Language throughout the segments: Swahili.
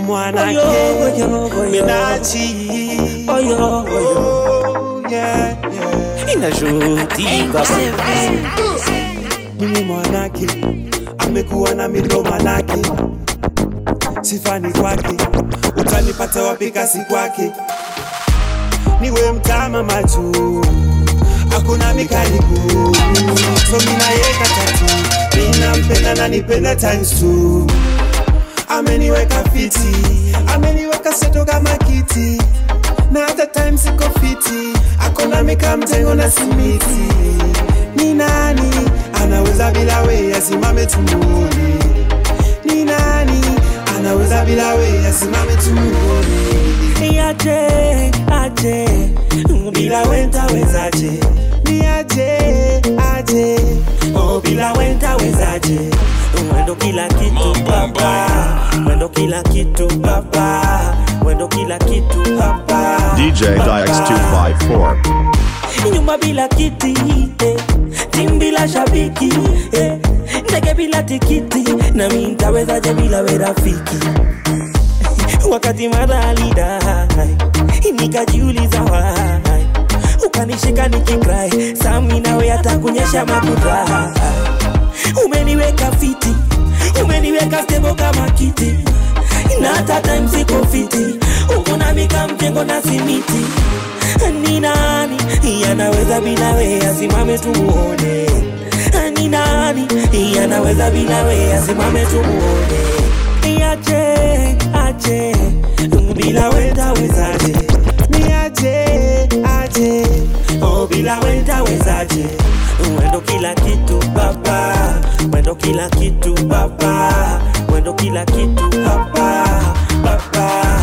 mwanake minachi Oyo, oyo. Oh, yeah, yeah. Inashuhutika mimi mwanake amekuwa na milo manake sifani kwake utanipata wapi kasi kwake niwe mtama machu hakuna mikaribu so minayeka tatu minampenda na nipenda times two ameniweka fiti ameniweka seto kama kiti na hata time siko fiti akona mika mtengo na simiti ni nani anaweza bila we asimame tumuone ni nani anaweza bila we asimame tumuone Aje, aje Bila wenta wezaje ni aje aje Oh, bila wenta wezaje Mwendo kila kitu baba Mwendo kila kitu baba Mwendo kila kitu baba DJ Dix 254. nyumba bila kiti eh. tim bila shabiki eh. ndege bila tikiti na mi ntawezaje bila we rafiki wakati madhalidai nikajiuliza wai ukanishika nikikrai sami nawe hata kunyesha makuta umeniweka fiti umeniweka stebo kama kiti na hata time siko fiti ukunamika mjengo na simiti ni nani yanaweza bila we asimame tumuone ni nani yanaweza bila we asimame tumuone aje aje bila we tawezaje ni aje aje oh bila we tawezaje mwendo kila kitu baba mwendo kila kitu baba mwendo kila kitu baba baba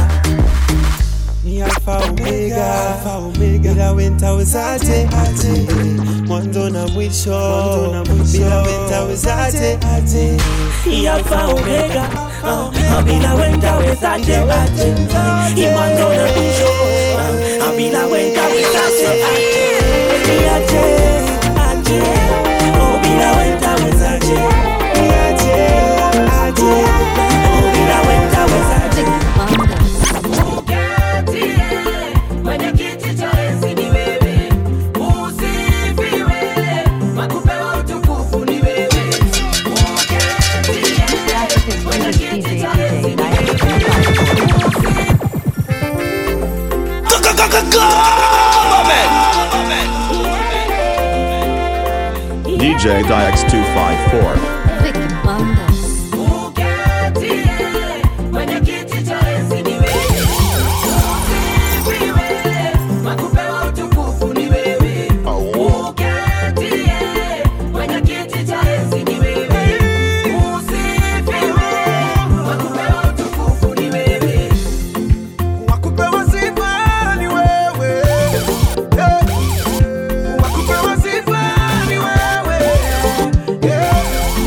ni alfa omega alfa omega bila wenta wezaje aje mwanzo na mwisho bila wenta wezaje aje Alpha Omega uh, Abila wenda wezaje aje Imando na mwisho uh, Abila wenda wezaje aje Aje, aje Oh, bila wenda wezaje ni aje aje Oh, bila wenda wezaje DJ Dix 254. Vicky Bandas. Wakupewa sifa ni wewe. Hey. Wakupewa sifa ni wewe. Yeah.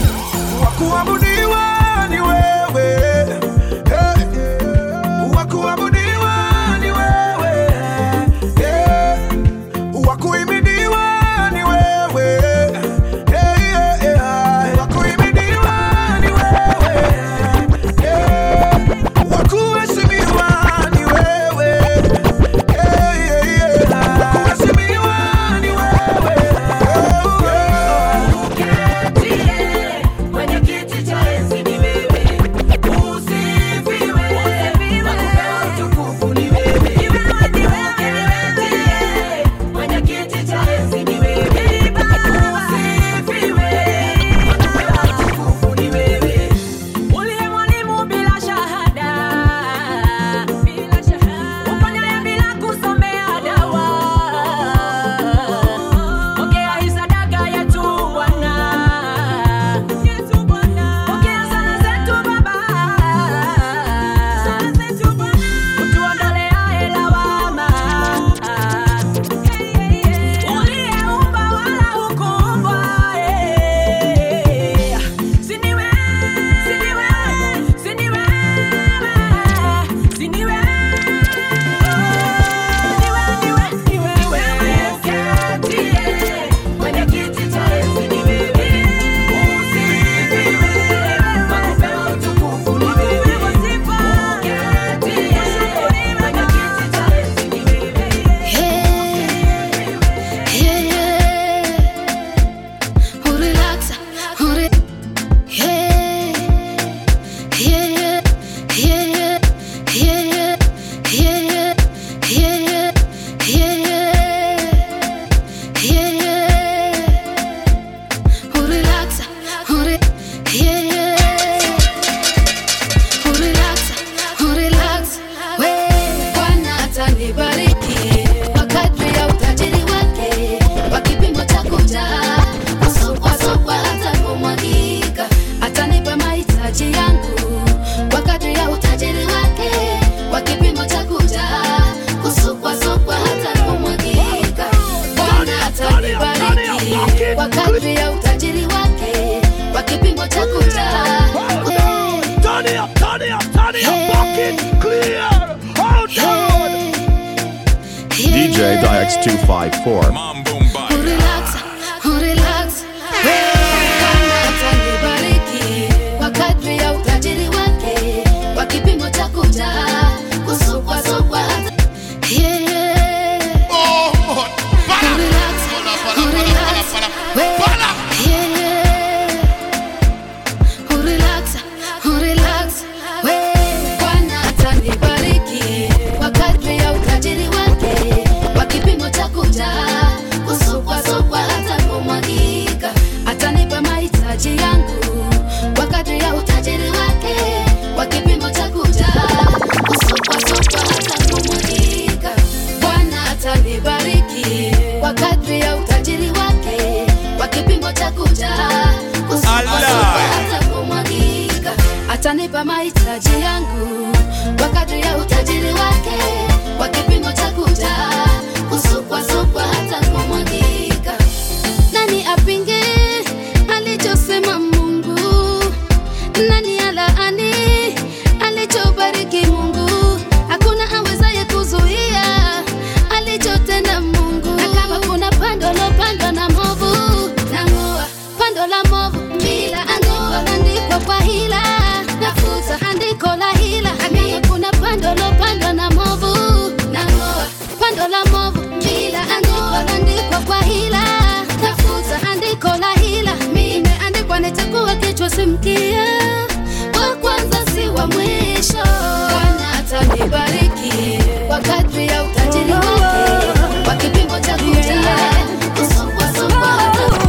DIX254. Urelax, urelax. Bwana atanibariki kwa kadri ya utajiri wake, kwa kipimo cha kuja kusukwasukwa. Yeah, yeah. Urelax, urelax. We- yeah, yeah. Urelax, urelax. We- Bwana atanibariki kwa kadri ya utajiri wake, kwa kipimo cha kuja kusukwasukwa hata kumwagika. Atanipa mahitaji yangu kwa kadri ya utajiri wake, kwa kipimo cha kuja kusukwasukwa hata kumwagika. Bwana atanibariki kwa kadri ya utajiri wake, kwa kipimo cha kuja kusukwasukwa hata kumwagika. Atanipa mahitaji yangu kwa kadri ya utajiri wake, kwa kipimo cha kuja kusukwasukwa hata kumwagika. Nani apinge alichosema Mungu? Nani alaani alichobariki Mungu? Hakuna awezaye kuzuia alichotenda Mungu. Na kama kuna pando lopandwa na movu, nang'oa pando la movu bila ang'oa, andikwa kwa hila, nafuta andiko la hila. Na kama kuna pando lopandwa na movu, nang'oa pando la movu bila ang'oa, andikwa kwa hila, nafuta andiko la hila. Imeandikwa nitakuwa kichwa si mkia, wa kwanza si wa mwisho. Bwana atanibariki kwa kadri ya utajiri wake, kwa kipimo cha kuja kusukwasukwa hata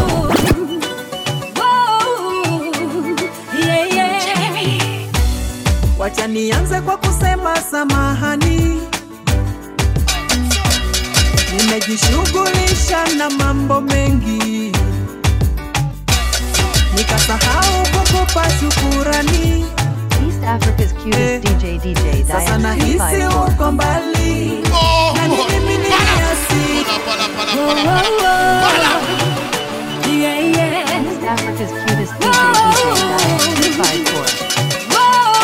Wacha nianze kwa kusema samahani, nimejishughulisha na mambo mengi, nikasahau kukupa shukurani. East Africa's Eh, cutest DJ DJ Sasa nahisi Diane uko mbali na ni mimi niliasi East Africa's cutest DJ DJ Diane 254.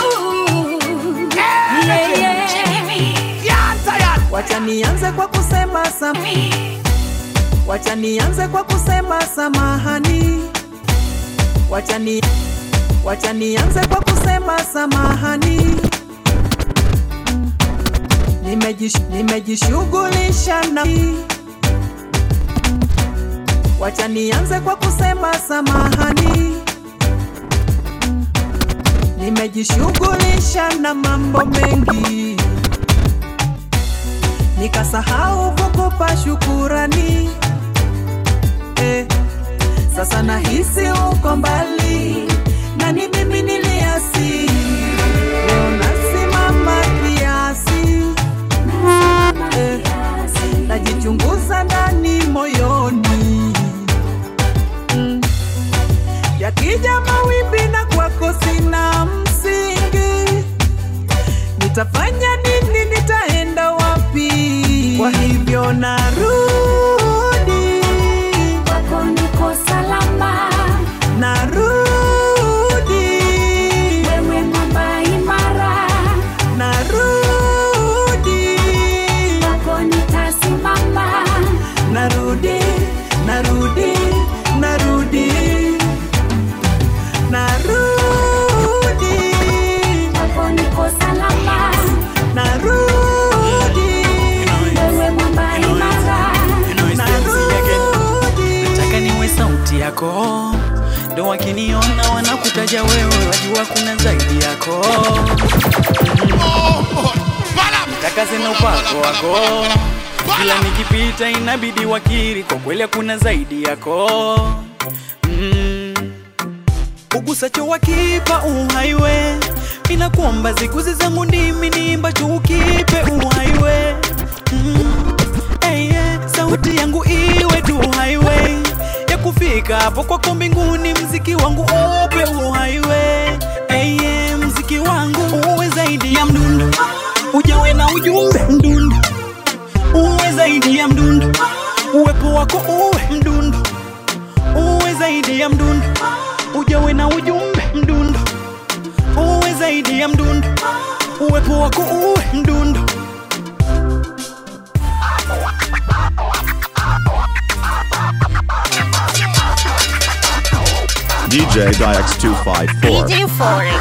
Wacha nianze kwa kusema sam Wacha nianze kwa kusema samahani Wacha ni Wacha nianze kwa kusema samahani Nimejish, nimejishughulisha na Wacha nianze kwa kusema samahani Nimejishughulisha na mambo mengi nikasahau kukupa shukurani eh, sasa nahisi uko mbali na ni mimi niliasi leo nasimama kiasi eh, najichunguza ndani moyoni mm. yakija mawimbi na kwako sina msingi nitafanya nini nitaenda wapi kwa hivyo narudi kwako niko salama, narudi wewe mwamba imara, narudi kwako nitasimama, narudi narudi narudi narudi kwako niko salama, narudi wewe mwamba imara, narudi nataka niwe sauti yako ndo wakiniona wanakutaja wewe wajua kuna zaidi yako takase na upako wako kila nikipita inabidi wakiri kwa kweli kuna zaidi yako mm. ugusacho wakipa uhaiwe minakuomba ziguzi zangu ndimi niimbacho ukipe uhaiwe mm. hey, yeah. sauti yangu iwe tu highway ya kufika hapo kwako mbinguni mziki wangu upe uhaiwe hey, yeah. mziki wangu uwe zaidi ya mdundo ujawe na ujumbe mdundo uwe zaidi ya mdundo uwepo wako uwe mdundo uwe zaidi ya mdundo ujawe na ujumbe mdundo uwe zaidi ya mdundo uwepo wako uwe mdundo DJ Dix254. DJ Foreign.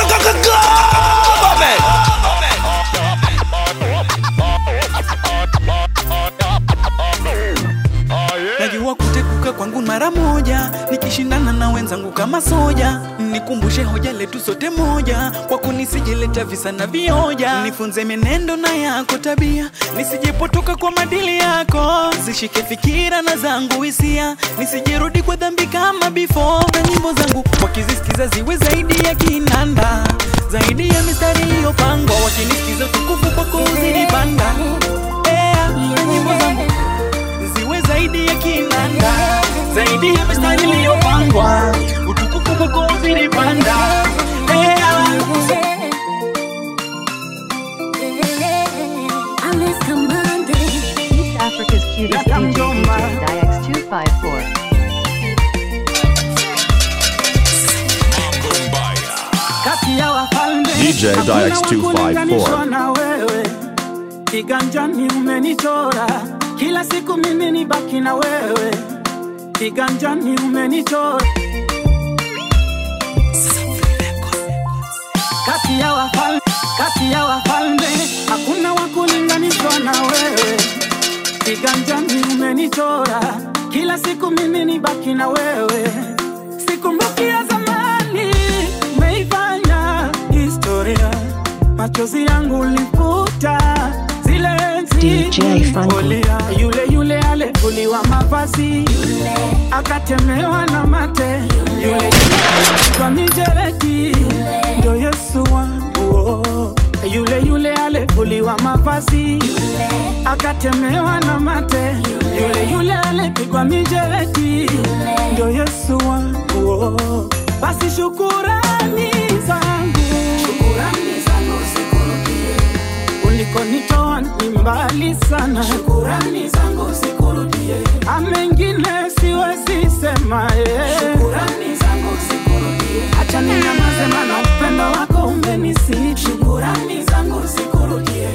najua kutekuka kwangu mara moja nikishindana na wenzangu kama soja nikumbushe hoja letu sote moja kwako nisijeleta visa na vioja nifunze menendo na yako tabia nisijepotoka kwa madili yako zishike fikira na zangu hisia nisijirudi kwa dhambi kama before na nyimbo zangu wakizisikiza ziwe zaidi ya kinanda zaidi ya mistari iliyopangwa wakinisikiza utukufu kwako uzilipanda yeah, na nyimbo zangu ziwe zaidi ya kinanda zaidi ya mistari iliyopangwa utukufu kwako uzilipanda yeah. East Africa's cutest DJ, DJ Dix254. kati ya wafalme DJ hakuna wa Dix254. kulinganishwa na wewe kiganjani umenichora kila siku mimi ni baki na wewe kiganjani umenichora kati ya wafalme kati ya wafalme hakuna wa kulinganishwa na wewe kiganjani umenichora kila siku mimi ni baki na wewe sikumbuki ya zamani umeifanya historia machozi yangu ulifuta zile enzi DJ Franco. ulia. yule yule alivuliwa mavazi akatemewa na mate yule yule kwa mijeredi ndo yesu wangu oh. yule yule alivuliwa mavazi akatemewa na mate yule yule alipigwa mijeredi ndo yesu wangu oh. basi shukurani zangu shukurani zangu zikurudie ulikonitoa ni mbali sana shukurani zangu zikurudie amengine siwezi sema eh. shukurani zangu zikurudie acha ninyamaze mana upendo wako umenisiti shukurani zangu zikurudie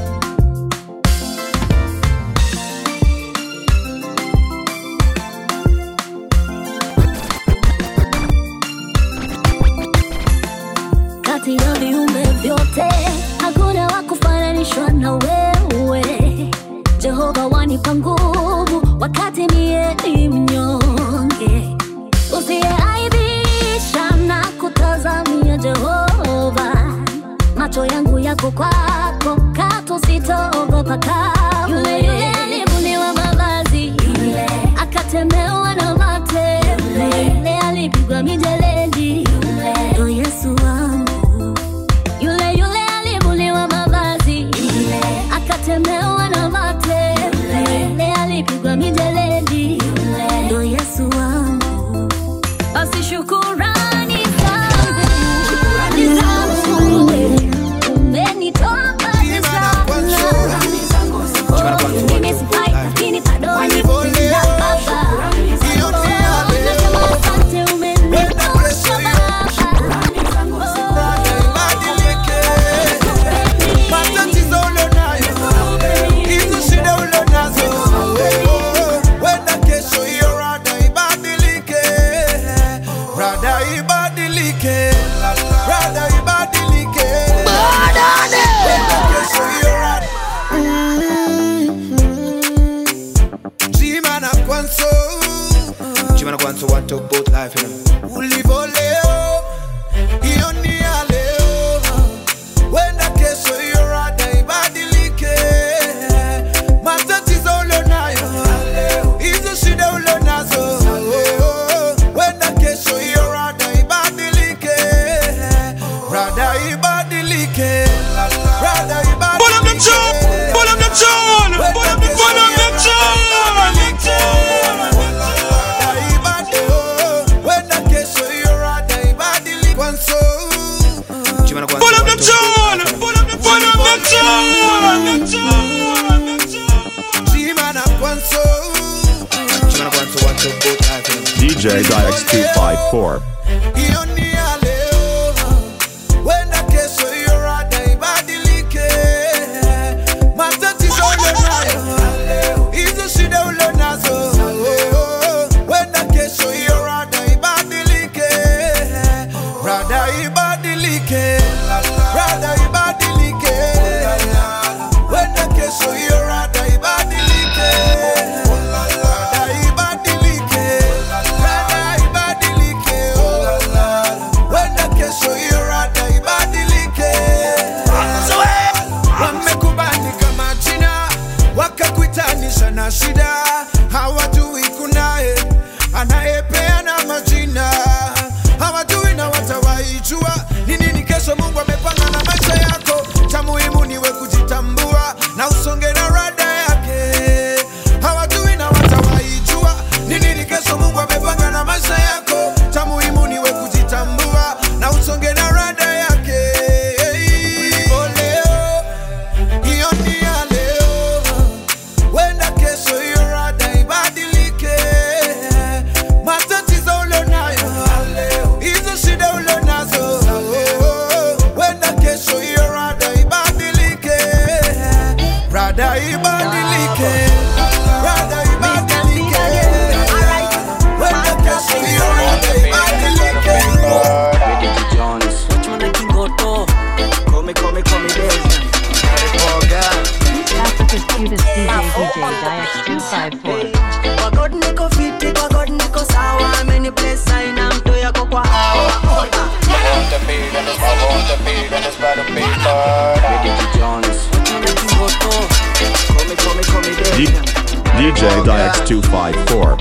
kati ya viumbe vyote hakuna wa kufananishwa na wewe jehova wanipa nguvu wakati mie ni mnyonge usiyeaibisha na kutazamia jehova macho yangu yako kwako kato sitaogopa kamwe yule yule alivuniwa mavazi yule akatemewa na mate yule yule alipigwa mijeledi yule ndo yesu wangu yule yule alivuliwa mavazi yule akatemewa na mate yule yule alipigwa mijeledi yule ndo yesu wangu basi shukurani zangu shukurani zangu umenitoa mbali sana mimi sifai lakini bado nipenda baba nasema asante umenitosha matatizo ulionayo hizo shida ulionazo wenda kesho hiyo rada ibadilike rada ibadilike rada ibadilike Wenda kesho hiyo rada Jima na kwanso Jima na kwanso one talk both life you know Ulivo leo hiyo ni ya leo Wenda kesho hiyo rada ibadilike Matatizo ulionayo Hizo shida ulionazo Wenda kesho hiyo rada ibadilike Rada ibadilike Rada ibadilike Pull up the tune Pull up the tune Pull up the Pull up the tune Rada ibadilike Wenda kesho hiyo rada ibadilike Kwanso Pull up the tune Pull up the Pull up the tune Jima na kwanso Jima na kwanso one two both life you know DJ Dix254. hiyo ni ya leo wenda kesho hiyo rada ibadilike matatizo ulionayo hizo shida ulionazo wenda kesho hiyo rada ibadilike rada ibadilike, rada ibadilike, wenda kesho hiyo rada ibadilike, rada ibadilike, rada ibadilike, wenda kesho hiyo rada ibadilike. Wamekubali kama jina wakakuitanisha na shida, hawajui kunaye anayepeana majina, hawajui na watawaijua ni nini kesho Mungu amepanga na maisha yako. Cha muhimu niwe kujitambua na usonge na rada yake, hawajui na watawaijua ni nini kesho Mungu amepanga na maisha yako. Cha muhimu niwe kujitambua na usonge na rada yake. Oh, leo hiyo ni ya leo, wenda kesho hiyo rada ibadilike. Matatizo ulionayo hizo shida ulionazo, wenda kesho hiyo rada ibadilike, rada ibadilike, rada ibadilike, wenda kesho hiyo rada ibadilike. Africa's cutest DJ, DJ Dix254. Kwa God niko fiti, kwa God niko sawa, ameni bless aina mto yako kwa hawa. D- DJ Dix254.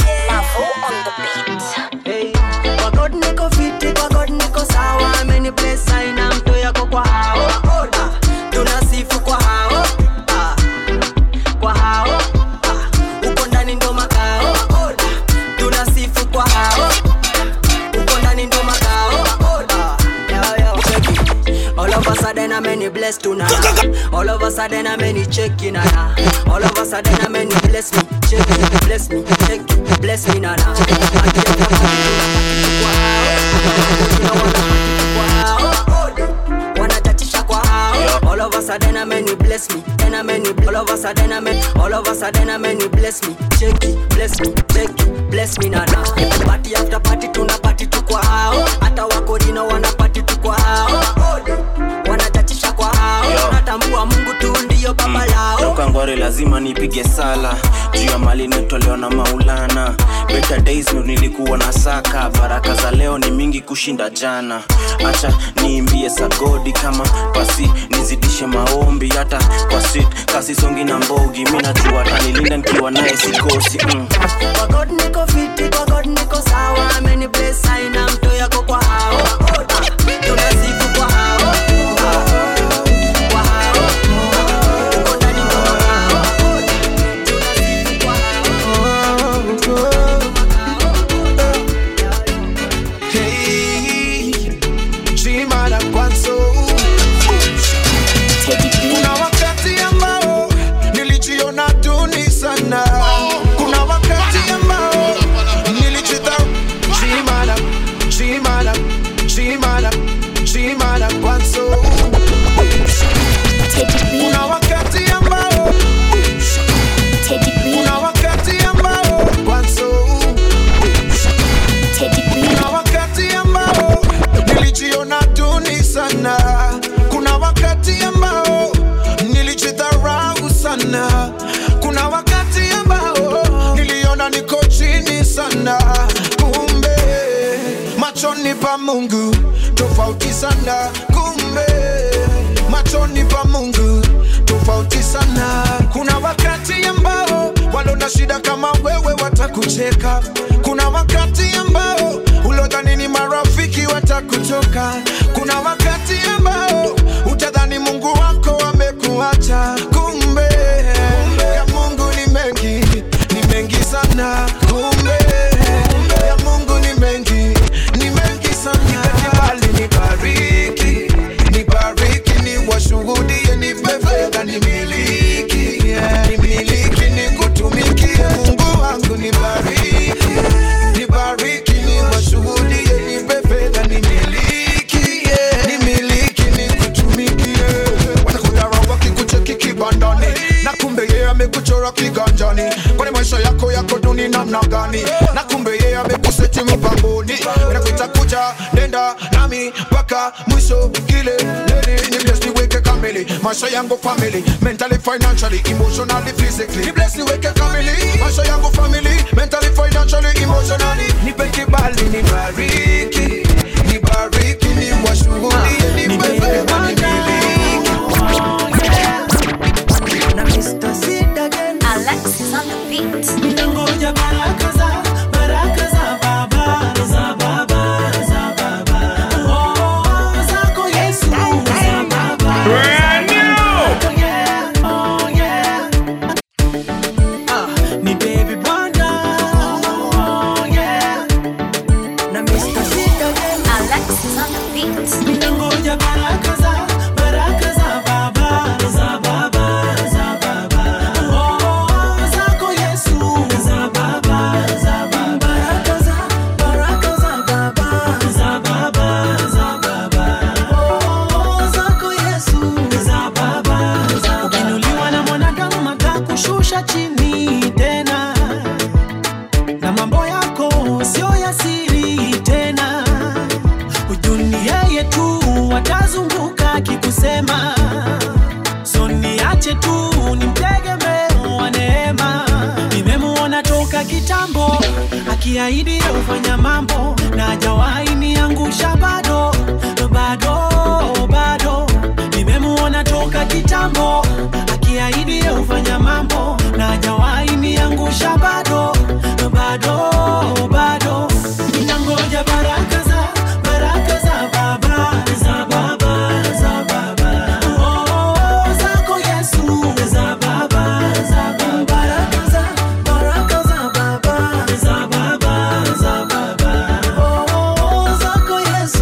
Hey, kwa God niko fiti, kwa God niko sawa, ameni bless aina mto yako kwa hawa. Ah, Tunasifu kwa hao, ah, kwa hao, ah, uko ndani ndo makao. Ah, Tunasifu kwa hao, uko ndani ndo makao. Ah, yo, yo, check it. All of a sudden I'm any blessed tonight. All of a sudden I'm any checking nana. All of a sudden I'm any bless me, check it, bless me, check it, bless me nana. Wanatatisha kwa hao. All of a sudden I'm any bless me, then I'm any all of a sudden I'm any all of a sudden I'm any bless me, check it, bless me, check it, bless me nana. Party after party tuna party tu kwa hao. Hata wako dino wana party tu kwa hao. Wanatatisha kwa hao. Natambua Mungu tu ndiyo baba lao. toka ngware lazima nipige sala juu ya mali nitolewa na maulana better days ndo nilikuwa na saka baraka za leo ni mingi kushinda jana acha niimbie sagodi kama pasi nizidishe maombi hata kwa sit kasi songi na mbogi mi najua tanilinda nikiwa naye sikosi mm. Kwa God niko fiti, kwa God niko sawa, ameni bless aina mto yako kwa hao. Ah, Tunasifu kwa hao. Ah, kwa hao. Uko ndani ndo makao. Tunasifu kwa Hey, Chimana Kwanso. Kuna wakati ambao nilijiona duni sana. Kuna wakati ambao nilijidha Chimana, Chimana, Chimana, Chimana Kwanso. Kuna wakati ambao kuna wakati ambao Kwanso kuna wakati ambao nilijiona duni sana kuna wakati ambao nilijidharau sana kuna wakati ambao niliona niko chini sana kumbe machoni pa mungu tofauti sana kumbe machoni pa mungu tofauti sana kuna wakati ambao walona shida kama wewe watakucheka kuna wakati ambao ulodhani ni marafiki watakutoka kuna wakati ambao utadhani mungu wako amekuacha kumbe ya mungu ni mengi ni mengi sana kumbe ya mungu ni mengi ni mengi sana bali nibariki nibariki ni washuhudie nipe fedha nimiliki yeah. nimiliki nikutumikie mungu wangu nibariki nibariki ni washuhudie nipe fedha nimiliki yeah. nimiliki nikutumikie watakudharau wakikucheki kibandani na kumbe yeye amekuchora kiganjani kwani maisha yako yako duni namna gani na kumbe yeye amekuseti mpangoni nakuita kuja nenda nami mpaka mwisho kile leni ni bless niweke kamili maisha yangu family mentally financially emotionally physically ni bless niweke kamili maisha yangu family mentally financially emotionally nipe kibali nibariki nibariki ni washuhudie nipe fedha nimiliki na Mr. Sid again. Alexis on the beat. Ninangoja baraka za baraka za baba za baba za baba oh zako Yesu za baba brand new yeah oh yeah ah ni baby bwana oh yeah na Mr. Sid again Alexis on the beat. Ninangoja baraka za baraka za baba za baba za baba oh zako Yesu za baba za baba baraka za baraka za baba za baba za baba oh zako Yesu za baba za baba ukinuliwa na mwanadamu atakushusha chini tena na mambo yako sio ya siri tena hujuni yeye tu watazunguka akikusema so niache tu nimtegemee wa neema nimemuona toka kitambo akiahidi ufanya mambo na hajawahi niangusha bado bado bado nimemuona toka kitambo akiahidi ufanya mambo na hajawahi niangusha bado bado bado ninangoja baraka za baraka za baba za baba za baba oh zako Yesu za baba za baba baraka za baraka za baba za baba za baba oh zako Yesu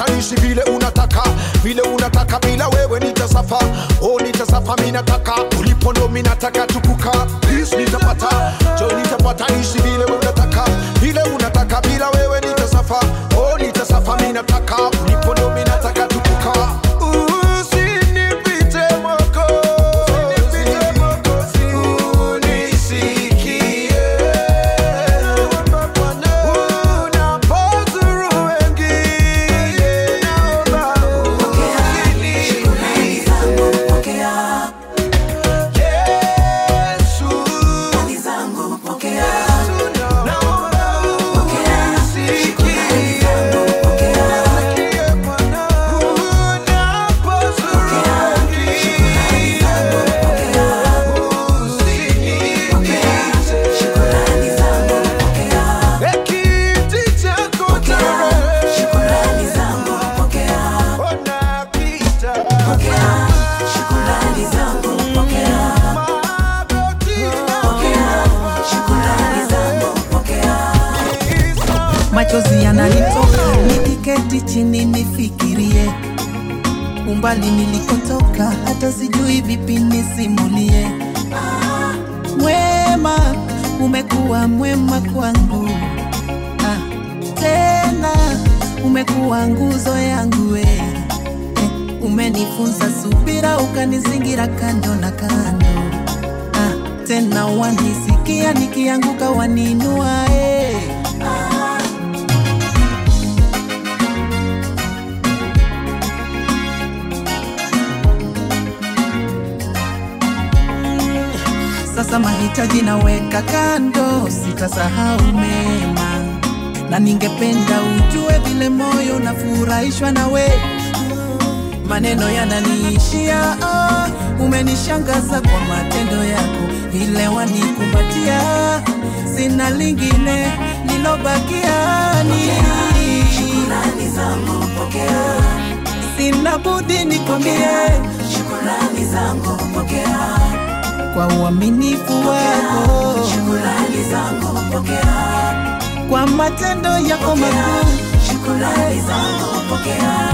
nitapata nishi vile unataka vile unataka bila wewe nitasafa oh nitasafa mi nataka ulipo ndo mi nataka tukuka please nitapata jo nitapata nishi vile unataka vile unataka bila wewe nitasafa oh nitasafa mi nataka ulipo ndo mi nataka tukuka Usinipite Mwokozi, unisikie. Unapozuru wengine, naomba machozi yananitoka nikiketi chini nifikirie umbali nilikotoka hata sijui vipi nisimulie mwema umekuwa mwema kwangu ah, tena umekuwa nguzo yangu we eh, umenifunza subira ukanizingira kando na kando ah, tena wanisikia nikianguka waninua eh. sasa mahitaji naweka kando, sitasahau mema, na ningependa ujue vile moyo unafurahishwa nawe. Maneno yananiishia, oh, umenishangaza kwa matendo yako, vile wanikumbatia, sina lingine lilobakia ni shukrani zangu, pokea. Sina budi nikwambie shukrani zangu, pokea kwa uaminifu wako, shukrani zangu pokea, kwa matendo yako makuu, shukrani zangu pokea.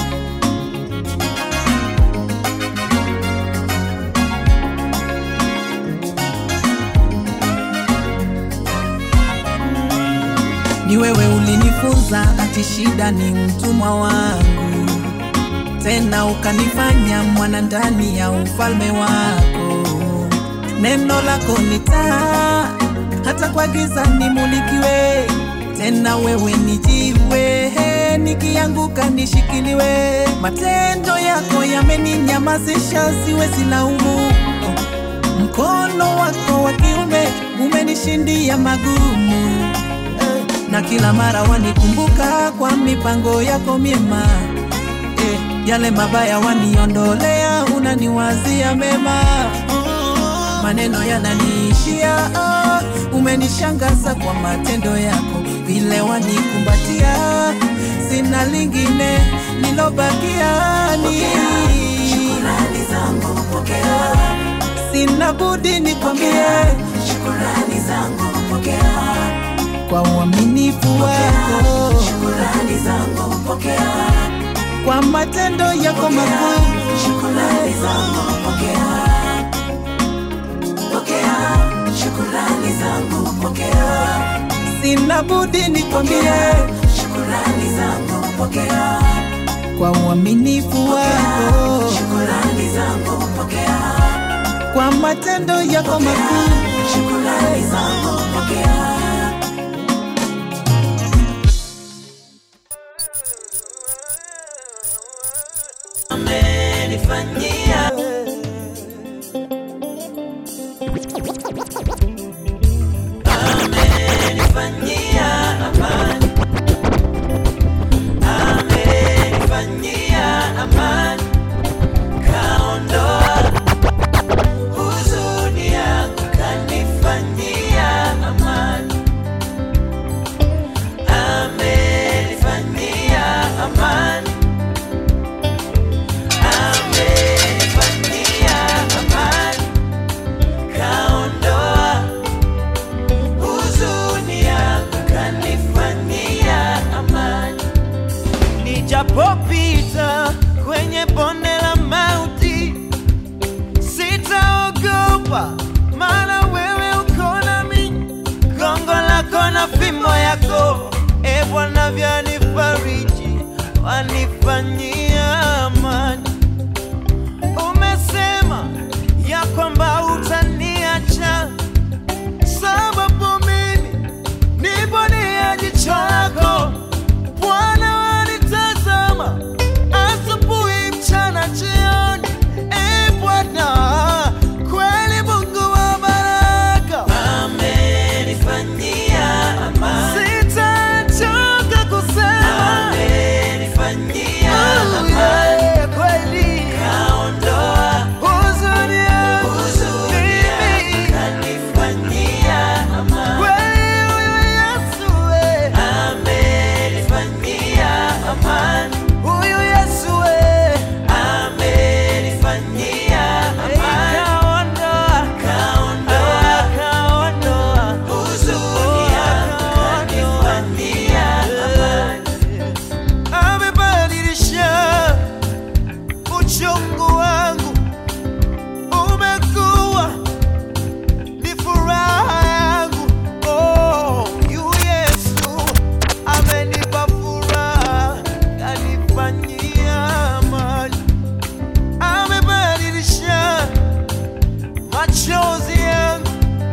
Ni wewe ulinifunza ati shida ni mtumwa wangu, tena ukanifanya mwana ndani ya ufalme wako neno lako ni taa, hata kwa giza nimulikiwe. Tena wewe ni jiwe, nikianguka nishikiliwe. Matendo yako yameninyamazisha, siwezi laumu. Mkono wako wa kiume umenishindia magumu, Eh, na kila mara wanikumbuka kwa mipango yako myema. Eh, Yale mabaya waniondolea, unaniwazia mema maneno yananiishia, oh, umenishangaza kwa matendo yako, vile wanikumbatia, sina lingine lilobakia ni shukrani zangu, pokea. Sina budi nikwambie shukrani zangu, pokea kwa uaminifu wako, shukrani zangu, pokea kwa matendo yako makuu, shukrani zangu, pokea pokea shukurani zangu, pokea. Sina budi nikwambie shukurani zangu, pokea. Kwa uaminifu wako, shukurani zangu, pokea. Kwa matendo yako makuu, shukurani zangu, pokea. Amenifanyia amenifanyia amani, amenifanyia amani, kaondoa huzuni yangu, kanifanyia amani, amenifanyia amani, amenifanyia amani, kaondoa huzuni yangu kanifanyia amani, nijapo Nijapopita kwenye bonde la mauti, sitaogopa, maana wewe uko nami. Gongo lako na fimbo yako, e Bwana, vyanifariji, wanifanyia amani. Umesema ya kwamba utaniacha, sababu mimi nipo nia jicho lako Bwana wanitazama asubuhi, mchana, jioni. E Bwana, kweli Mungu wa baraka amenifanyia amani, sitachoka kusema amenifanyia amani, kweli kaondoa huzuni yangu, mimi kanifanyia amani, kweli huyu Yesu we amenifanyia amani, huyu Yesu we amenifanyia amani, kaondoa kaondoa kaondoa huzuni yangu, kanifanyia amani, amebadilisha uchungu wangu, umekuwa ni furaha yangu. Oh, yu Yesu amenipa furaha, kanifanyia amani, amebadilisha machozi yangu,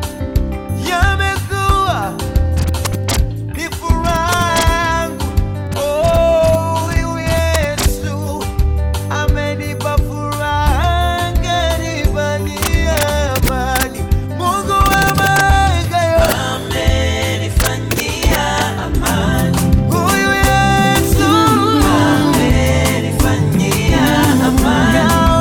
yamekuwa ni furaha yangu. Oh, yu Yesu amenipa furaha, kanifanyia amani. Mungu wa malaika yo amenifanyia amani. Huyu Yesu amenifanyia amani.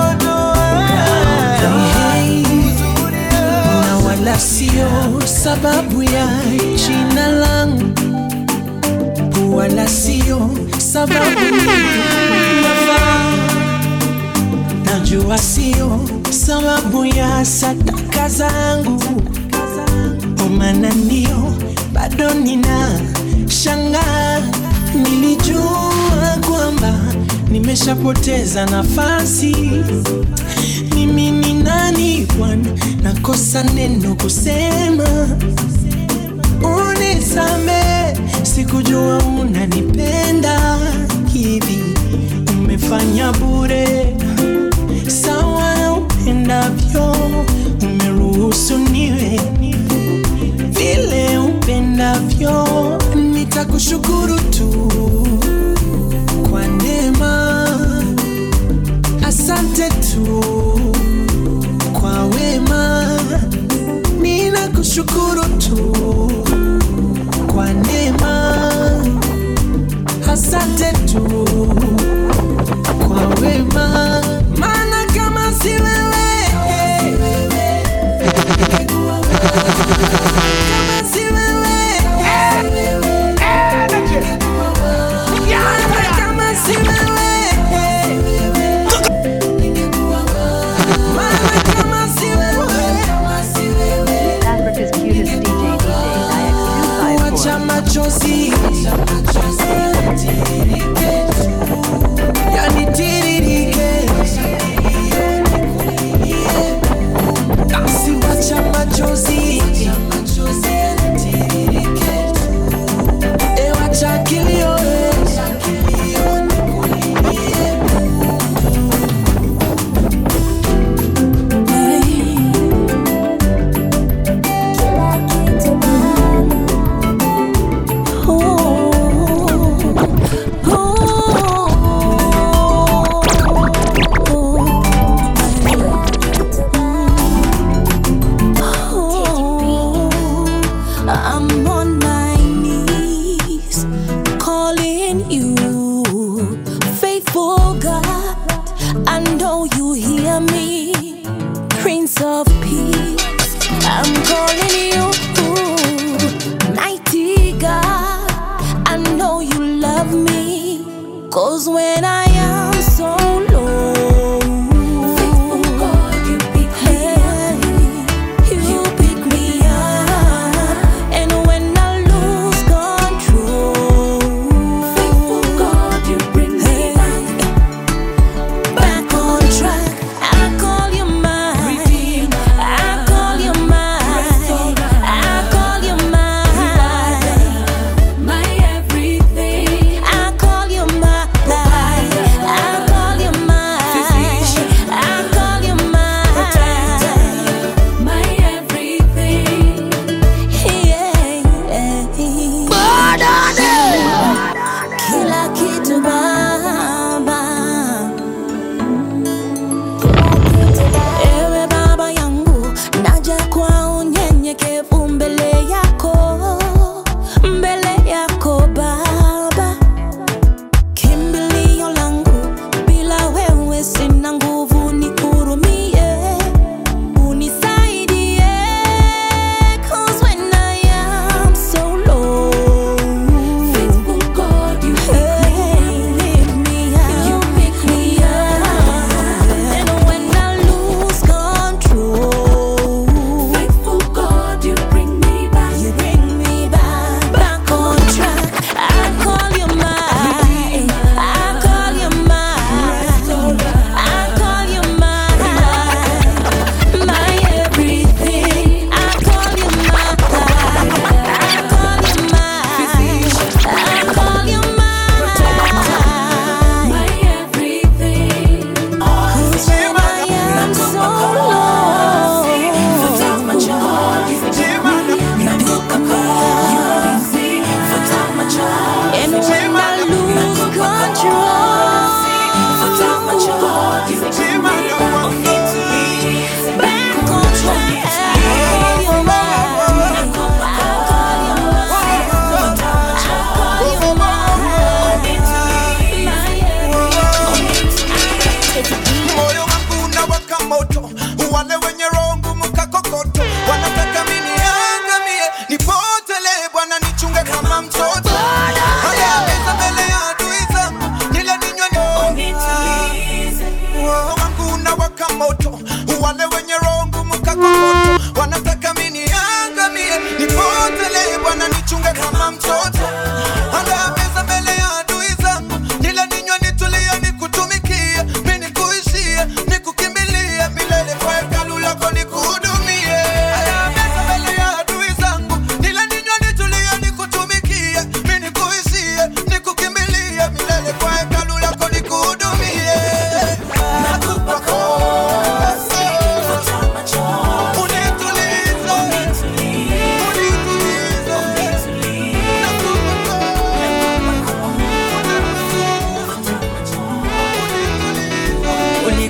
na wala sio sababu ya jina langu, wala sio sababu nafaa. Najua sio sababu ya sadaka zangu, kwa maana ndio bado nina shangaa. Nilijua kwamba nimeshapoteza nafasi mimi ni nani Bwana, nakosa neno kusema, unisame, sikujua unanipenda hivi, umefanya bure sawa na upendavyo, umeruhusu niwe vile upendavyo, nitakushukuru tu kwa neema, asante tu kwa wema, ninakushukuru tu kwa neema, asante tu kwa wema, maana kama si wewe kama si wewe maana kama si wewe Africa's cutest DJ, DJ Wacha IX254. machozi yanitiririke, basi wacha machozi e, wacha kilio I'm on my knees calling you, faithful God. I know you hear me, Prince of Peace. I'm calling you, mighty God. I know you love me, cause when I am so low, faithful God, you pick me up. You pick me up, and when I lose control, faithful God, you bring me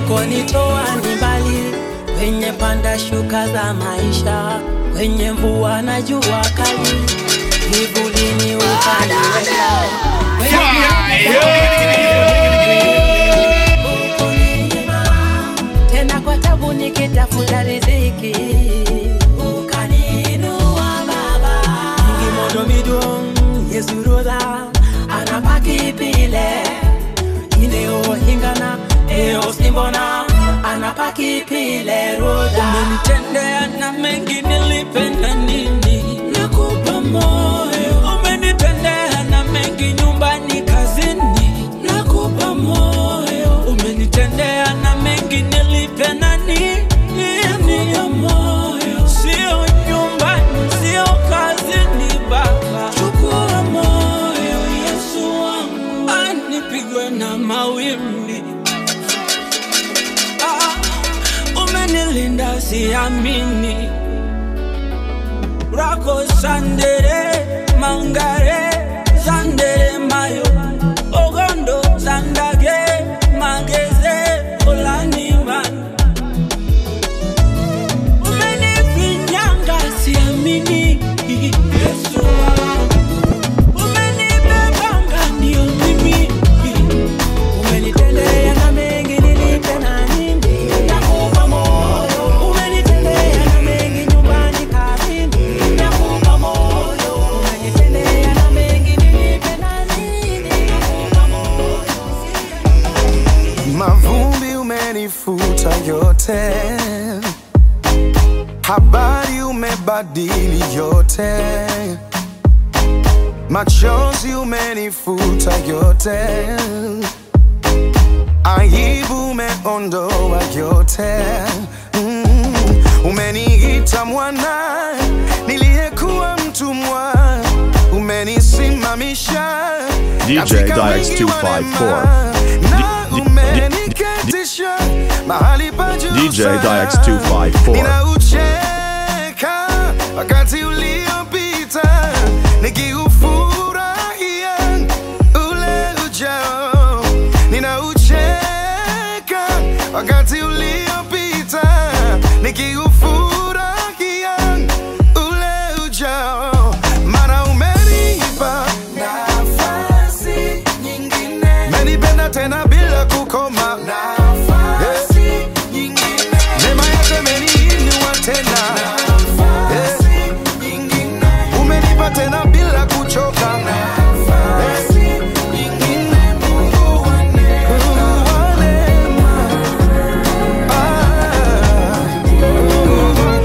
ulikonitoa ni mbali, kwenye panda shuka za maisha, kwenye mvua na jua kali, kivulini ukaniweka tena kwa tabu nikitafuta riziki ukaniinua baba ngimodo midong yesurodha anapaki pile ineo hingana eo simbona anapaki pile rodha umenitendea na mengi nilipenda nini nakupa moyo umenitendea na mengi nyumbani kazini nakupa moyo umenitendea na mengi nilipenda nini nakupa moyo sio nyumbani sio kazini baba chukua moyo yesu wangu anipigwe na mawimbi ah, umenilinda siamini rako sandere mangare sandere mayo ogondo sandage mageze olaniman umenifinyanga siamini yesu wangu. umenibebanga ndio mimi umenitendea na mengi nilipenda nini nakupa moyo umenitendea na mengi nyumbani kazini nakupa moyo umenitendea na mengi nilipenda nini nakupa moyo mavumbi umenifuta yote, habari umebadili yote, machozi umenifuta yote, aibu umeondoa yote, mm. umeniita mwana niliyekuwa mtumwa, umenisimamisha DJ katika Dix wingi wa 254. neema, na umeniketisha mahali pa juu DJ sana. Dix 254. Ninaucheka wakati uliopita nikiufurahia ule ujao. Ninaucheka wakati uliopita nikiufurahia ule ujao. Mara umenipa nafasi nyingine, menipenda tena bila kukoma nafasi nyingine, neema yako imeniinua tena nafasi nyingine, umenipa tena bila kuchoka nafasi nyingine, Mungu wa neema, Mungu wa neema, ah, Mungu wa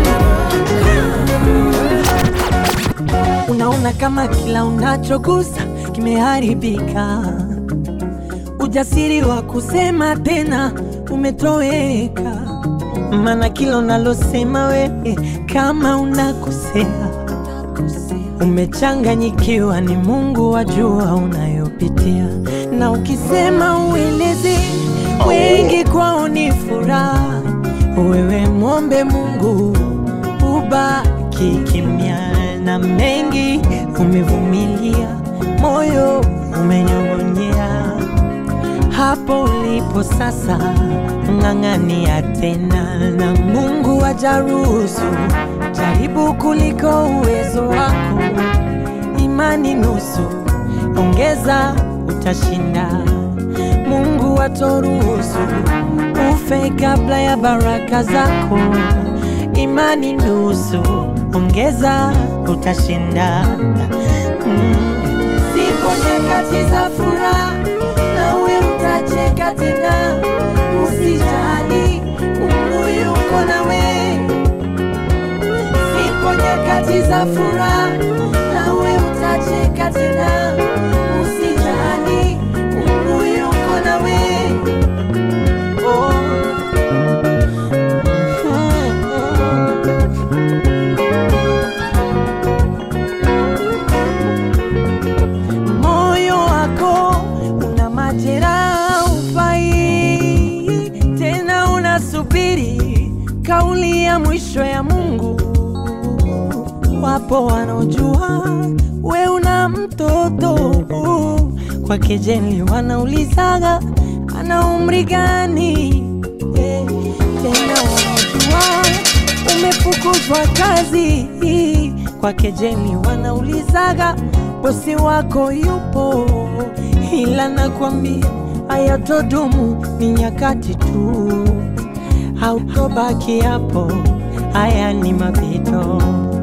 unaona kama kila unachogusa kimeharibika, ujasiri wa kusema tena umetoweka, maana kila unalosema wewe kama unakosea, umechanganyikiwa, ni Mungu wajua unayopitia, na ukisema ueleze wengi kwao ni furaha, wewe mwombe Mungu ubaki kimya na mengi umevumilia, moyo umenyong'onyea. Hapo ulipo sasa, ng'ang'ania tena, na Mungu ajaruhusu jaribu kuliko uwezo wako. Imani nusu, ongeza, utashinda. Mungu atoruhusu ufe kabla ya baraka zako. Imani nusu, ongeza, utashinda. Mm. Zipo nyakati za furaha, nawe utacheka tena. Usijali, Mungu yuko nawe. Zipo nyakati za furaha, nawe utacheka tena. Usijali, Mungu yuko nawe. Oh. moyo wako una majeraha ufai tena unasubiri kauli ya mwisho ya mungu wapo wanaojua we una mtoto kwa kejeli wanaulizaga ana umri gani amefukuzwa kazi kwa kejeli, wanaulizaga bosi wako yupo, ila nakwambia hayatodumu, ni nyakati tu, hautobaki hapo, haya ni mapito.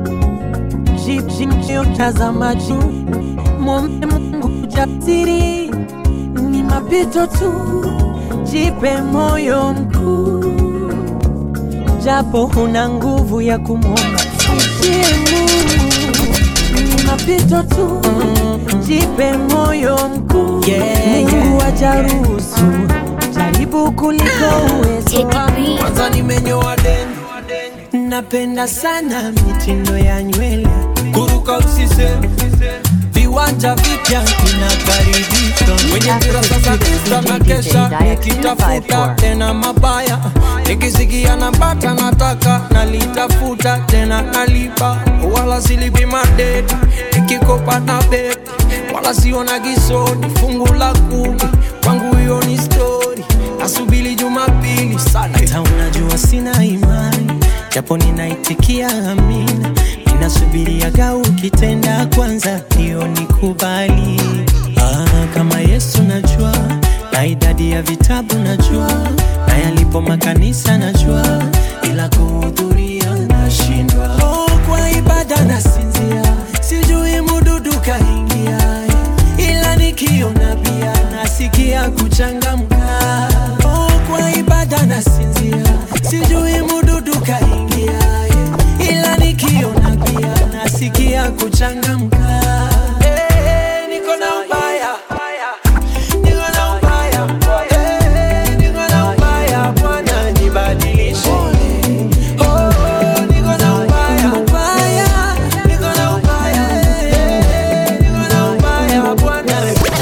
Tazama juu, mwombe Mungu jasiri, ni mapito tu, jipe moyo mkuu, japo huna nguvu ya kumwomba mtie Mungu, ni mapito tu, jipe moyo mkuu, Mungu ajaruhusu jaribu kuliko uwezo wako. kwanza nimenyoa deni Napenda sana mitindo ya nywele, kuruka usiseme viwanja vipya inakaribishwa kwenye kurasa za Insta na kesha nikitafuta tena mabaya nikisikia nambata nataka nalitafuta tena nalipa wala silipi madeni nikikopa na beti wala siona gisoni fungu la kumi kwangu hiyo ni stori nasubili jumapili sana hata unajua sina imani, japo ninaitikia amina, ninasubiriaga ukitenda kwanza, hiyo nikubali. Ah, kama Yesu najua, na idadi ya vitabu najua, na yalipo makanisa najua, ila kuhudhuria nashindwa. Oh, kwa ibada nasinzia, sijui mududu kaingia, ila nikiona pia nasikia kuchangamka. Oh, kwa ibada nasinzia, sijui mududu kaingia, ila nikiona pia nasikia kuchangamka. Eh, niko na ubaya, niko na ubaya, eh, niko na ubaya, Bwana nibadilishe. Oh, niko na ubaya, ubaya, niko na ubaya, eh, niko na ubaya, Bwana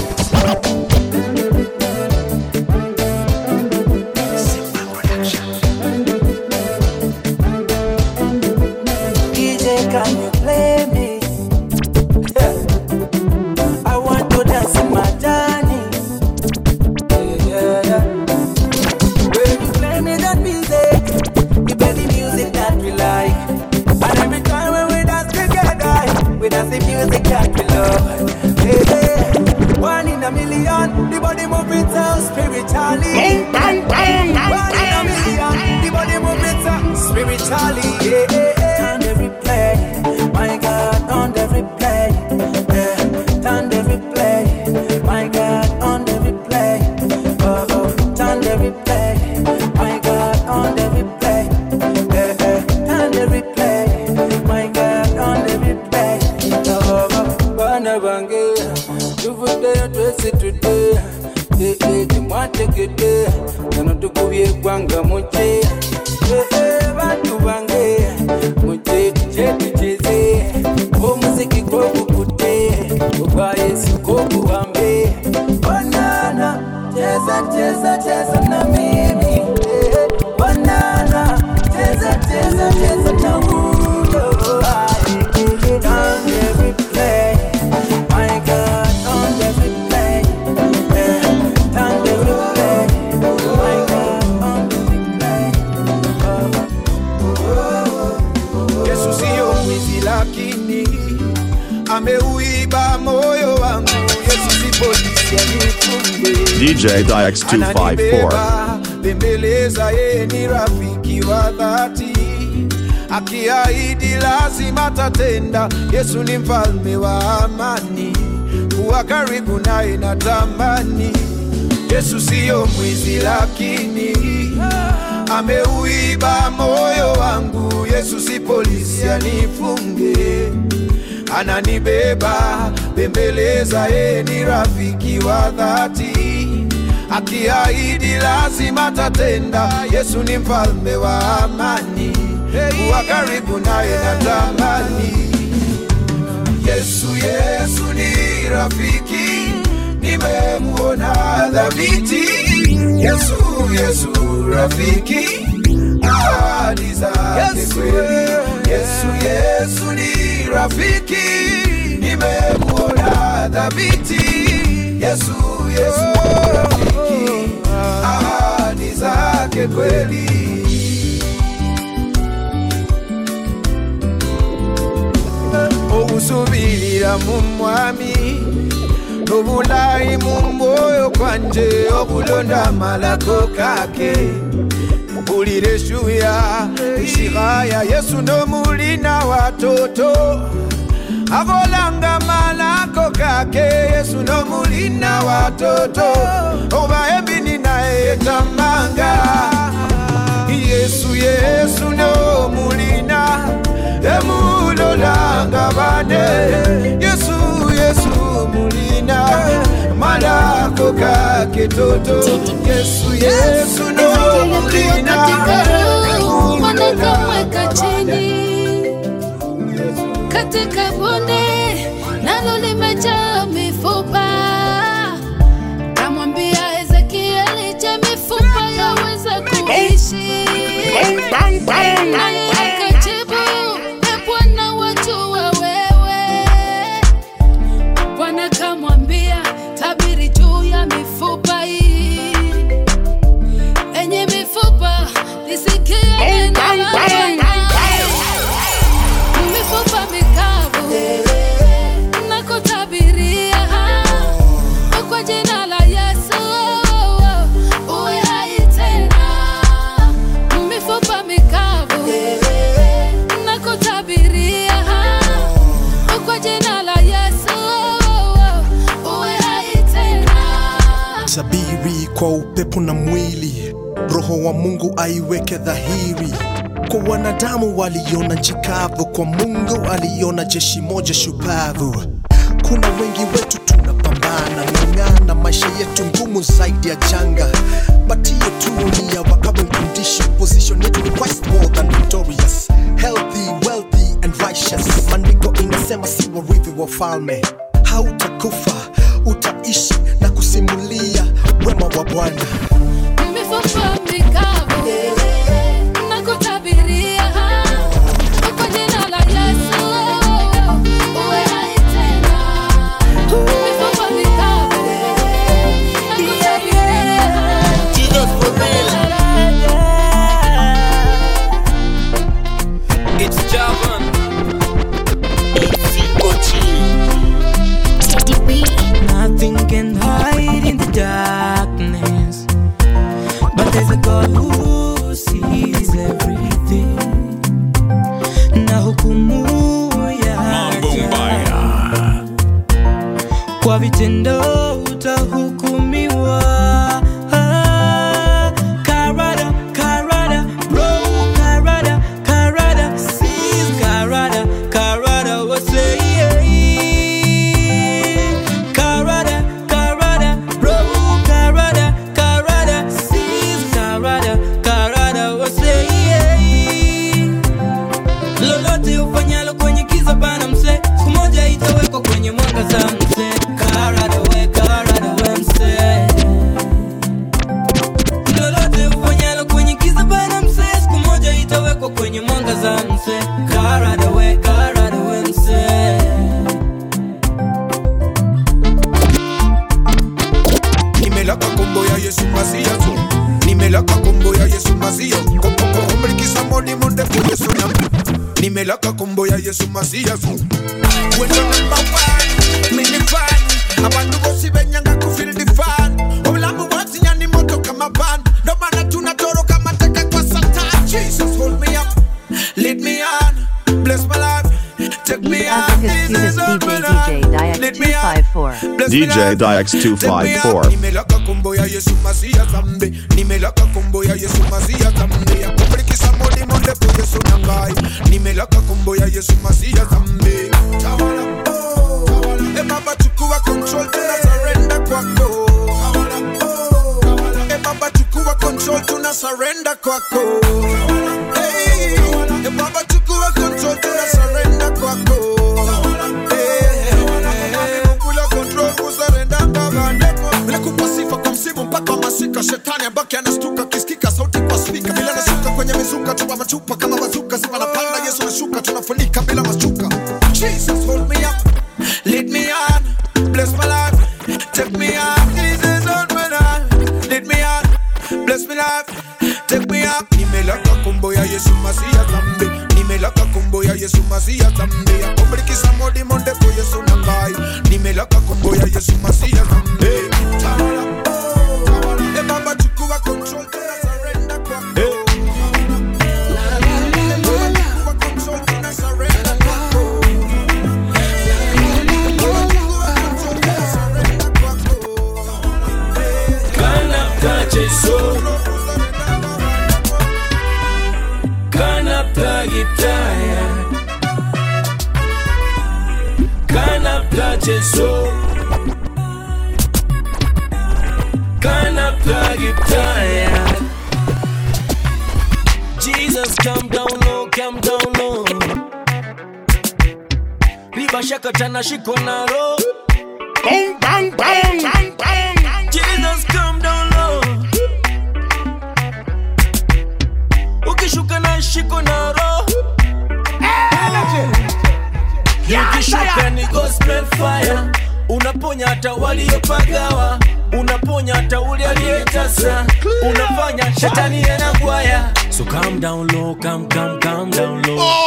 DJ, can you play me? I want to dance in my Johnny. Yeah, yeah, yeah. When you play me that music, you play the music that we like. And every time when we dance together, we dance the music that we love. Hey, hey. One in a million, the body moving so spiritually. One in a million, the body moving so spiritually. Yeah, yeah, yeah. Turn every play, my God, on every play. Yeah. Turn every play, my God, on every play. Oh, oh. Turn every play, my God, on every play. Yeah, yeah. Turn every play, my God, on every play. Oh, oh. Bana bange, tuvude twese tude. Eh, eh, timwategede, kano tukubye eggwanga muje. Eh, eh, bantu bange, muje tuje tucheze. Omuziki gwogukutte, ogwa Yesu gwoguwambe. Banana, cheza cheza cheza na mimi. Eh, Banana, cheza cheza cheza na huyo. Ah, eh, eh, eh. On every play, my God, on every play. Eh, on every play, my God, on every play. Yesu siyo mwizi lakini ameuiba moyo wangu. Yesu si polisi anifunge. DJ Dix 254. Ananibeba, bembeleza yeye ni rafiki wa dhati, akiahidi lazima tatenda. Yesu ni mfalme wa amani, kuwa karibu naye natamani. Yesu siyo mwizi lakini ameuiba moyo wangu. Yesu si polisi anifunge, ananibeba bembeleza, yeye ni rafiki wa dhati, akiahidi lazima tatenda. Yesu ni mfalme wa amani, kuwa karibu naye natamani. Yesu, Yesu ni rafiki, nimemuona dhabiti. Yesu, Yesu rafiki, ahadi zake kweli. Yesu, Yesu ni rafiki, nimemuona dhabiti. Yesu, Yesu rafiki, ahadi zake kweli. mwami obulayi mu mwoyo kwanje okulonda malako kake mpulira eshuya ishiraya yesu nomulina watoto akolanga malako kake yesu nomulina watoto oba ebini naye etamanga yesu yesu nomulina emulolanga bane yesu yesu mulina malako kake toto yesu yesu nomulina wanakamweka chini katika bonde nalo limejaa mifupa kamwambia ezekieli je mifupa yaweza kuishi naye akajibu e bwana wajua wewe bwana kamwambia tabiri juu ya mifupa hii enye mifupa lisikie neno la Bwana. mifupa mikavu nakutabiria kwa jina la yesu uwe hai tena mifupa mikavu nakutabiria kwa jina la yesu uwe hai tena sabiri kwa upepo na mwili roho wa mungu aiweke dhahiri kwa wanadamu waliona nchi kavu kwa mungu aliona jeshi moja shupavu kuna wengi wetu tunapambana ng'ang'ana maisha yetu ngumu zaidi ya janga but hiyo tu ni ya wakabon condition position yetu ni quite more than victorious healthy wealthy and righteous maandiko inasema si warithi wa falme hautakufa utaishi na kusimulia wema wa bwana mifupa mikavu nakutabiria kwa jina la yesu uwe hai tena mifupa mikavu It's Javan. Nothing can hide in the darkness, but there's a God who sees everything. Na hukumu yaja kwa vitendo utahukumiwa. Karada, karada, bro, karada, karada, sees karada, karada, what's Karada, karada, bro, karada, karada, sees karada, karada, wase lolote ufanyalo kwenye kiza bana mse, siku moja itawekwa kwenye mwangaza mse. Karada we, karada we mse. Lolote ufanyalo kwenye kiza bana mse, siku moja itawekwa kwenye mwangaza mse. Karada we, karada we mse. nimelaka kombo ya yesu masia zo nimelaka kombo ya yesu masia kopoko omrikisa modi munde ku yesu nyam nimelaka kombo ya yesu masia zo wendo number one mini fan abantu bose benyanga ku feel the fan obulamu bwatinya ni moto kama van ndo maana tunatoroka mateka kwa satan jesus hold me up lead me on bless my life take me on Africa's cutest DJ, Diex 254. DJ Diex 254. nimelaka kombo ya yesu masia zambe nimelaka kombo ya yesu masia zambe akubrikisa modi monde po yesu nangai nimelaka kombo ya yesu masia zambe tawala oh, tawala e baba chukua control tuna surrender kwako tawala oh, tawala e baba chukua control tuna surrender kwako hey, e baba chukua control tuna surrender kwako kula control kusarenda kavandeko bila kupa sifa kwa msimu mpaka masika shetani abaki anastuka kisikika sauti kwa spika bila nasuka kwenye mizuka tupa machupa kama bazuka zipa na panda yesu nashuka tunafunika bila mashuka jesus hold me up lead me on bless my life take me on jesus hold me on lead me on bless me life take me up nimelaka kombo ya yesu masia zambe nimelaka kombo ya yesu masia zambe akombrikisa modi monde po yesu nangai ya Yesu Masiya Hey, tawala, oh, tawala. Eh, Baba chukua control, tuna surrender kwako. Eh, Baba chukua control, tuna surrender kwako. Kanapta Jesu Kanapta Gitaya Kanapta Jesu Kanapta Gitaya Jesus come down low, come down low Riba shaka tana shiko na roho Bang, bang, bang, bang, bang. Jesus come down low. Ukishuka na shiko na roho. Ukishuka ni gospel fire. Unaponya hata waliopagawa, unaponya hata ule aliyetasa, unafanya shetani anagwaya. So calm down low, calm, calm, calm down low.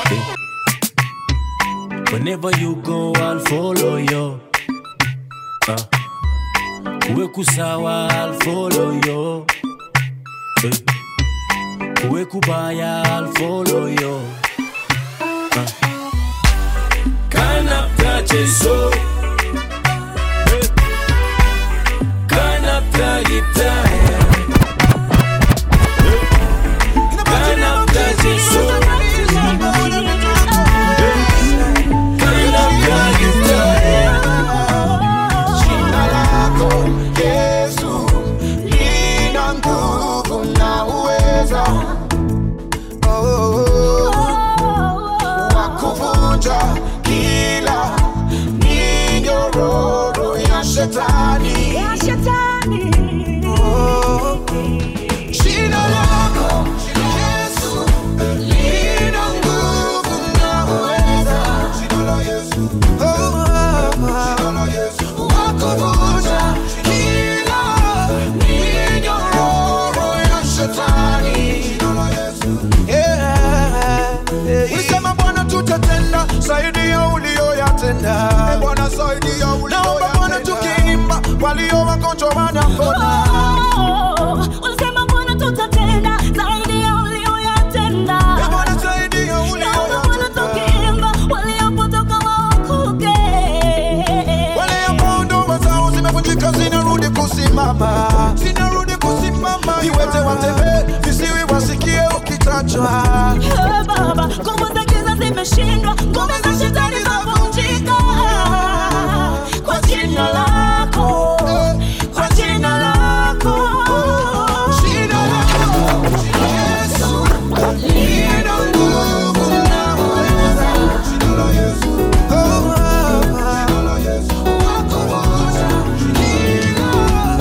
Whenever you go, I'll follow you. Uh. Uwe kusawa, I'll follow you. Eh. Uwe kubaya, I'll follow you. Uh. Kanapta Jesu. Eh. Kanapta Gitaya. Eh. Kanapta Jesu. Kanapta Gitaya. Jina lako Yesu lina nguvu na uweza oh, wa kuvunja kila minyororo ya shetani Oh, jina lako Yesu lina nguvu na uweza Jina la Yesu wakuvunja kila minyororo ya shetani. Yeah. Ulisema Bwana tutatenda zaidi ya ulioyatenda. Bwana zaidi ya ulioyatenda. Naomba Bwana tukiimba walio wagonjwa wanapona. Ulisema Bwana tutatenda zaidi ya ulioyatenda. Bwana zaidi ya Naomba Bwana tukiimba waliopotoka waokoke. Wale ambao ndoa zao zimevunjika zinarudi kusimama, zinarudi kusimama. Viwete watembee, visiwi wasikie ukitajwa. Eh, Baba, nguvu za giza zimeshindwa, nguvu za shetani zavunjika. Kwa jina lako, kwa jina lako. Jina lako, Yesu, lina nguvu na uweza. Jina la Yesu, oh, jina la Yesu, wakuvunja kila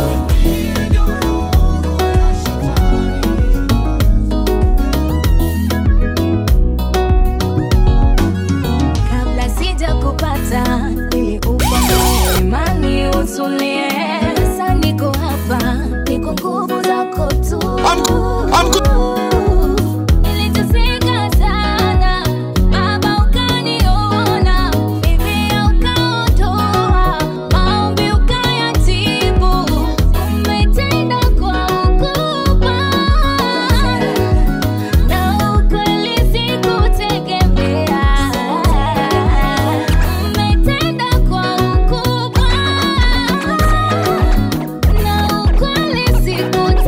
Kabla sija kupata niliupa moyo imani utulie. Sasa niko hapa, niko nguvu zako tu. Niliteseka sana, Baba ukaniona, Biblia ukaondoa, maombi ukayatibu. Umetenda kwa ukubwa, na ukweli sikutegemea. Umetenda kwa ukubwa, na ukweli sikutegemea.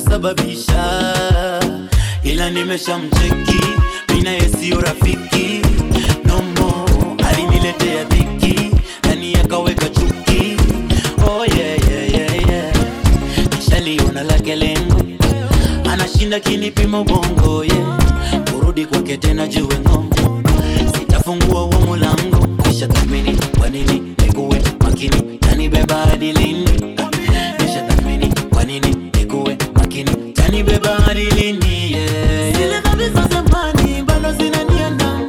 kusababisha ila nimeshamcheki mina yesiyo rafiki nomo aliniletea dhiki nani akaweka chuki oh, yeah, yeah, yeah, yeah. nishaliona lake lengo anashinda kinipima ubongo yeah. kurudi kwake tena juwe ng'ongo sitafungua huo mulango kisha thamini kwa nini nikuwe makini tanibeba hadi lini kisha thamini kwa nini nikuwe makini tanibeba hadi lini yeah, zile dhambi za zamani bado zinaniandama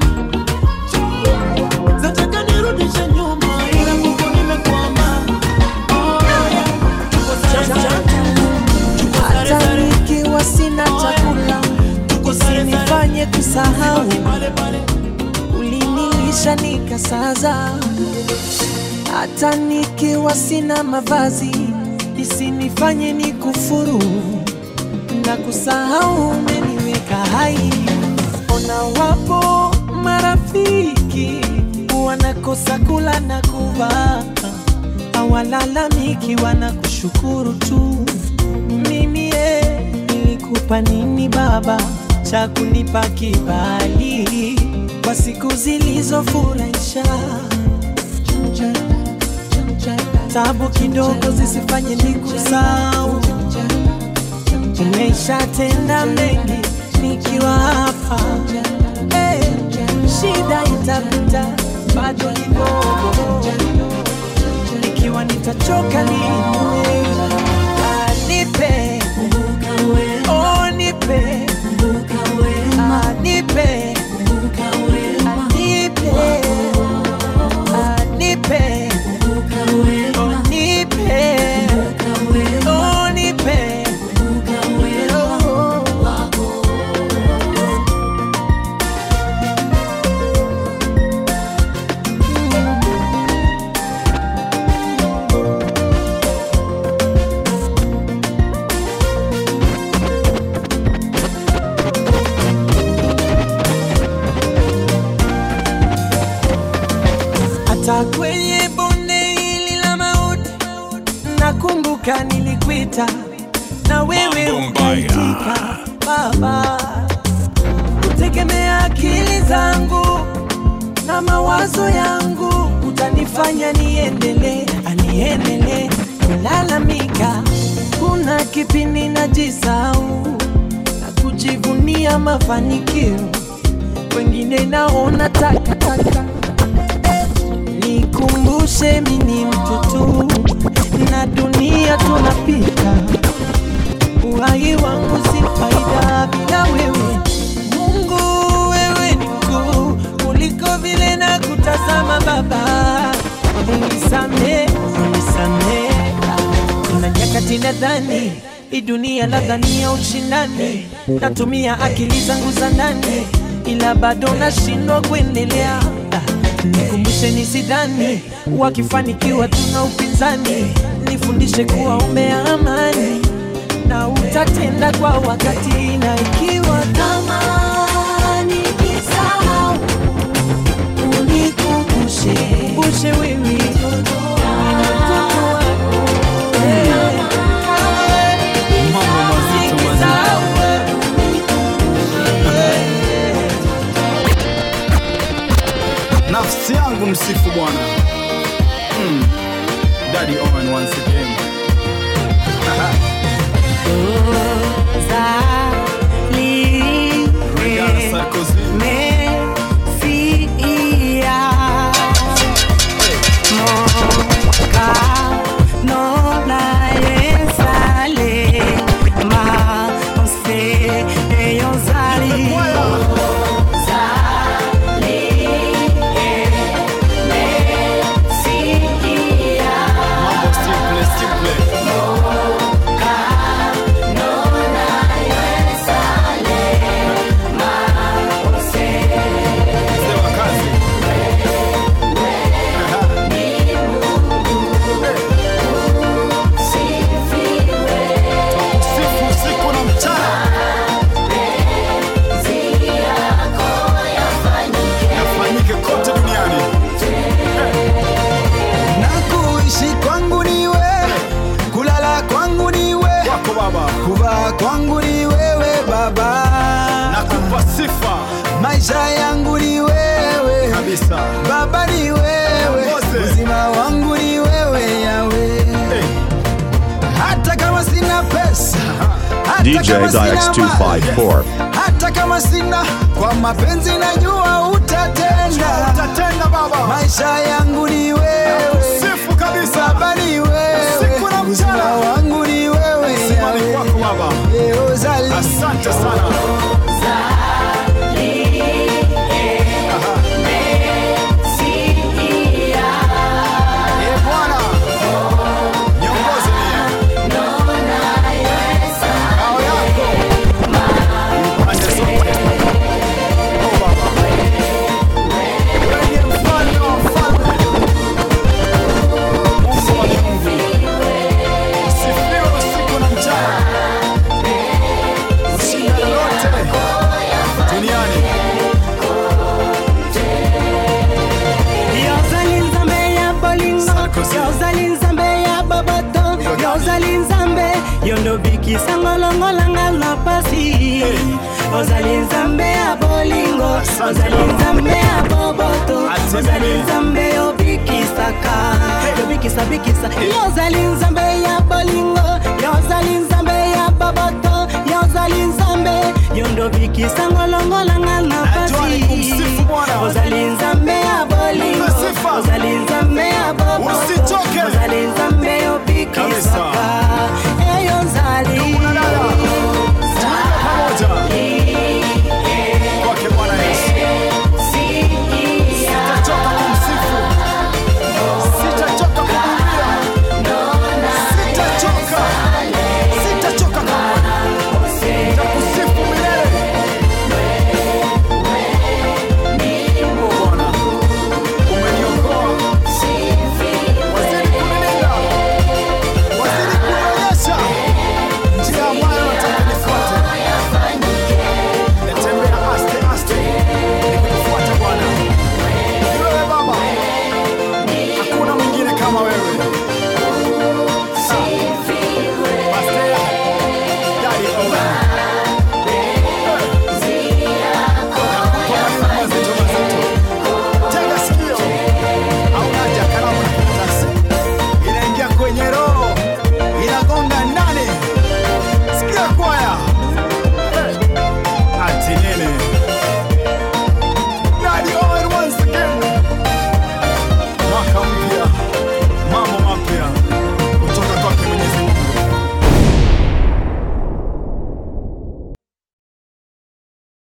zataka nirudishe nyuma ila kuko nimekwama oh, yeah. hata nikiwa sina chakula usinifanye kusahau ulinilisha nikasaza hata nikiwa sina mavazi isinifanye ni kufuru na kusahau umeniweka hai ona wapo marafiki wanakosa kula na kuvaa hawalalamiki wanakushukuru tu mimi ye nilikupa nini baba cha kunipa kibali kwa siku zilizofurahisha tabu kidogo zisifanye nikusau umeshatenda mengi nikiwa hapa hey, shida itapita bado kidogo ikiwa nitachoka niwe nipe oh nipe Ah, nipe Ah, nipe Ah, nipe Oh, nipe Oh, nipe hata kwenye bonde hili la mauti nakumbuka nilikuita na wewe ukaitika baba kutegemea akili zangu na mawazo yangu utanifanya niendelee aniendelee kulalamika kuna kipindi najisau na kujivunia mafanikio wengine naona takataka nikumbushe mini mtoto na dunia tunapita uhai wangu si faida bila wewe mungu wewe ni mkuu kuliko vile na kutazama baba unisame unisame kuna nyakati nadhani hii dunia labda ya ushindani natumia akili zangu za ndani ila bado nashindwa kuendelea Ah, nikumbushe nisidhani wakifanikiwa tuna upinzani nifundishe kuwa umbea amani na utatenda kwa wakati na ikiwa kama nikisahau unikumbushe ushe wewe ni mtoto wako Mambo mazito mazito. Nafsi yangu msifu Bwana. Mm. Daddy Owen once again. Regala Sarkozy. baba nakupa sifa maisha yangu ni wewe kabisa baba ni wewe Mose. uzima wangu ni wewe yawe hata kama sina pesa hata DJ kama sina Dix mali, 254. hata kama sina kwa mapenzi najua utatenda utatenda baba maisha yangu ni wewe sifu kabisa baba ni wewe Siku na mchana. uzima wangu ni wewe Uzima ni yawe. kwako baba Eh, uzali. asante sana Eh, Bwana niongoze mie Ngao yako pande zote Oh, baba wewe ndiye mfalme wa wafalme Mungu wa miungu usifiwe usiku na mchana ushinda lolote duniani yozali nzambe ya bolingo yozali nzambe ya boboto yozali nzambe yondobikisa ngolongolanga na pasi ozali nzambe ya bolingo ozali nzambe ya boboto ozali nzambe yobikisaka yobikisabikisa yozali nzambe ya bolingo yozali nzambe ya boboto yozali nzambe yondobikisa ngolongolanga na pasi ozali nzambe ya bolingo ozali nzambe ya boboto Usichoke. ozali nzambe